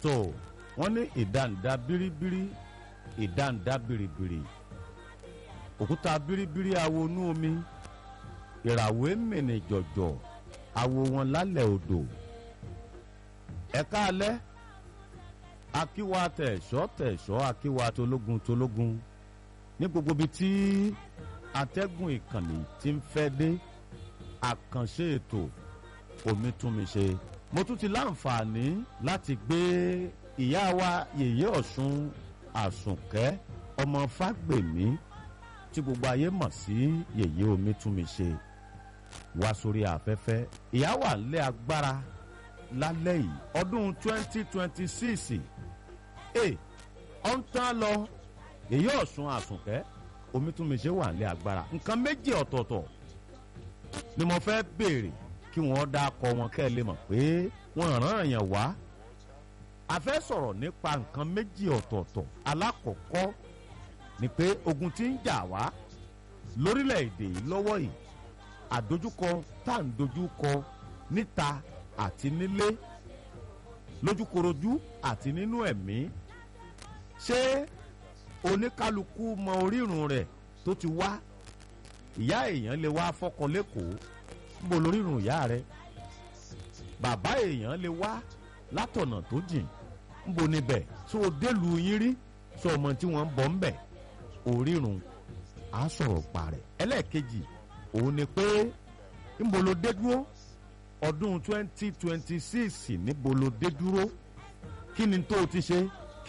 tó wọ́n ní ìdáǹdá bíríbírí ìdáǹdá bìrìbìrì òkúta bíríbírí awo inú omi ìràwé mìnì jọ̀jọ̀ awo wọn lálẹ́ odò ẹ̀ka alẹ́ akíwa tẹ̀sọ́ tẹ̀sọ́ akíwa tológun tológun ní gbogbo ibi tí atẹ́gùn ìkànnì ti ń fẹ́ dé àkànṣe ètò omi tún mi ṣe mo tún ti láǹfààní láti gbé ìyá wa yèyé ọ̀ṣun àsùnkẹ́ ọmọ fágbèmí tí gbogbo ayé mọ̀ sí yèyé omi tún mi ṣe wá sórí afẹ́fẹ́ ìyá wà lé agbára lálẹ́ yìí ọdún twenty twenty six ẹ̀ ọ̀ ń tán lọ èyí ọ̀sùn àsùnkẹ́ omi tún mi ṣe wà lé agbára nǹkan méjì ọ̀tọ̀ọ̀tọ̀ ni mo fẹ́ béèrè kí wọ́n dá akọ wọn kẹ́ ẹ lè mọ̀ pé wọ́n ràn yàn wá a fẹ́ sọ̀rọ̀ nípa nǹkan méjì ọ̀tọ̀ọ̀tọ̀ alákọ̀ọ́kọ́ ni pé ogun tí ń jà wá lórílẹ̀‐èdè yìí lọ́wọ́ yìí àdójúkọ tá à ń dojúkọ níta àti nílé lójúkorojú àti nínú ẹ̀mí ṣé oníkálukú mọ orírun rẹ̀ tó ti wá ìyá èèyàn lè wá fọkọ lẹ́kọ̀ọ́ níbo lorírun ìyá rẹ̀ bàbá èèyàn lè wá látọ̀nà tó jìn níbo níbẹ̀ tó o délùú yín rí sọ ọmọ tí wọ́n ń bọ̀ ń bẹ̀ orírun á sọ̀rọ̀ pa rẹ̀ ẹlẹ́ẹ̀kejì òun ni pé níbo ló dé dúró ọdún twenty twenty six níbo ló dé dúró kí ni tó o ti ṣe